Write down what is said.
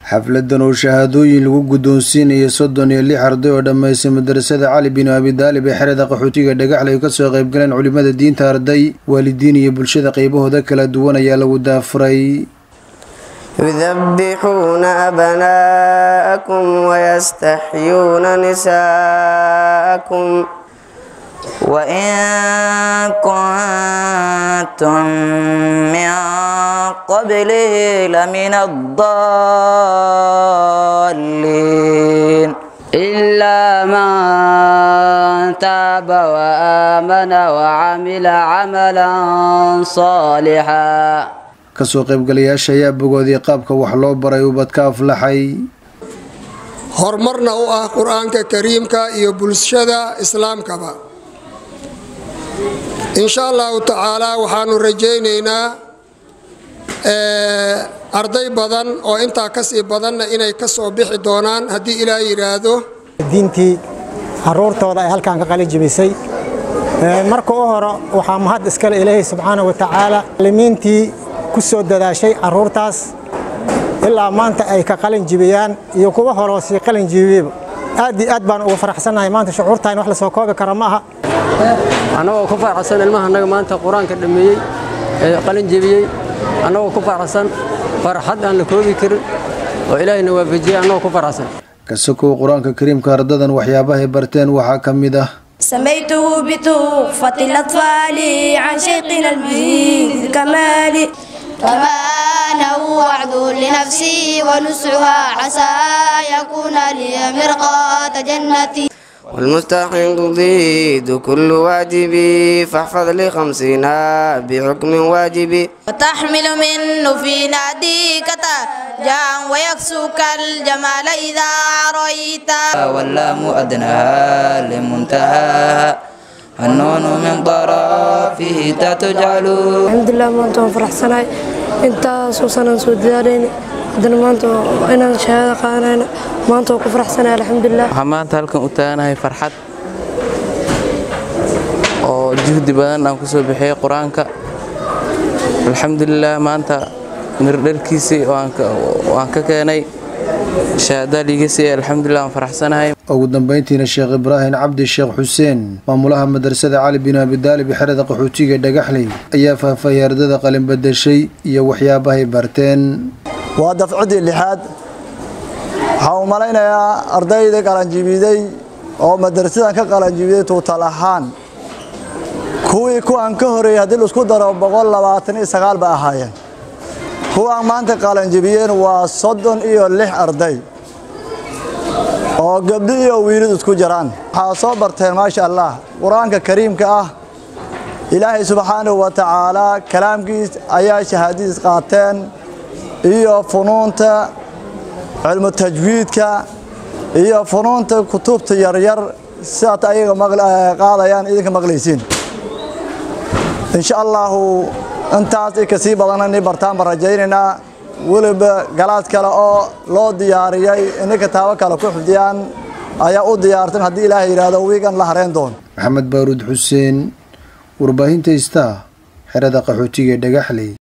xafladan oo shahaadooyin lagu guddoonsiinaya soddon iyo lix arday oo dhammaystay madarasada cali bin abidaalib ee xerada qaxootiga dhagaxle ay kasoo qaybgaleen culimada diinta arday waalidiin iyo bulshada qaybahooda kala duwan ayaa lagu daafuray يذبحون أبناءكم ويستحيون نساءكم وإن كنتم من قبله لمن الضالين إلا من تاب وآمن وعمل عملا صالحا kasoo qaybgalayaasha ayaa bogoodii qaabka wax loo baray ubadka aflaxay horumarna u ah qur-aanka kariimka iyo bulshada islaamkaba insha allahu tacaalaa waxaanu rajaynaynaa arday badan oo intaa kasii badanna inay ka soo bixi doonaan haddii ilaah yidhaahdo diintii caruurtooda ay halkan ka qalin jibisay marka u hore waxaa mahad iskale ilaahay subxaana wa tacaala limiintii ku soo dadaashay caruurtaas ilaa maanta ay ka qalin jibiyaan iyo kuwa horeo sii qalin jibiyeyba aad iyo aad baan ugu faraxsannahay maanta shucuurtaan wax la soo koobi kara ma aha annagoo ku faraxsan ilmaha annaga maanta qur-aanka dhammeeyey ee qalin jebiyey annagoo ku faraxsan farxad aan la koobi karin oo ilaahayna waafajiyey annagoo ku faraxsan kasakow qur-aanka kariimka ardadan waxyaabahay barteen waxaa ka mid ah سميته بتحفة الأطفال عن شيخنا المجيد الكمال كما أنه وعد لنفسي ونسعها عسى يكون لي مرقات جنتي والمستحق ضد كل واجب فاحفظ لخمسين بحكم واجب وتحمل منه في ناديك جاء ويكسوك الجمال إذا رأيت واللام أدناها لمنتهاها النون من طرفه تجعل الحمد لله maanta waan faraxsanahay intaasoo sanaan soo dadaalayna haddana maanta inaan shahaado qaadanayna maanta waan ku faraxsanahay alxamdulilah waxaan maanta halkan u taaganahay farxad oo juhdi badan aan ku soo bixiyey qur-aanka alxamdulilah maanta mirdharkiisii waan ka keenay shahaada liiga siiyey alxamdulilah waan faraxsanahay ugu dambeyntiina sheekh ibraahim cabdi sheekh xuseen maamulaha madrasada cali bin abidaalib xerada qaxootiga dhagaxley ayaa faahfaahiyay ardada qalin badashay iyo waxyaabahay barteen waa dafcidii lixaad waxaan u malaynayaa ardayda qalanjibiday oo madrasadan ka qalanjibiday tuutal ahaan kuwii kuwan ka horeeyey haddii laisku daro boqol labaatan iyo sagaal ba ahaayeen kuwaan maanta qalanjibiyeen waa soddon iyo lix arday oo gabdho iyo wiilid isku jiraan waxaa soo barteen maasha allah qur-aanka kariimka ah ilaahay subxaanahu wa tacaalaa kalaamkiis ayaa shahaadadiis qaateen iyo funuunta cilmu tajwiidka iyo funuunta kutubta yaryar sidaad ayaga qaadayaan idinka maqlaysiin insha allahu intaas i kasii badanna ni bartaan baan rajaynaynaa weliba galaad kale oo loo diyaariyey inay kitaabo kale ku xifdiyaan ayaa u diyaartan haddii ilaahay yidhaahdo wiigan la hareen doon maxamed baaruud xuseen warbaahinta istaa xerada qaxootiga dhagaxley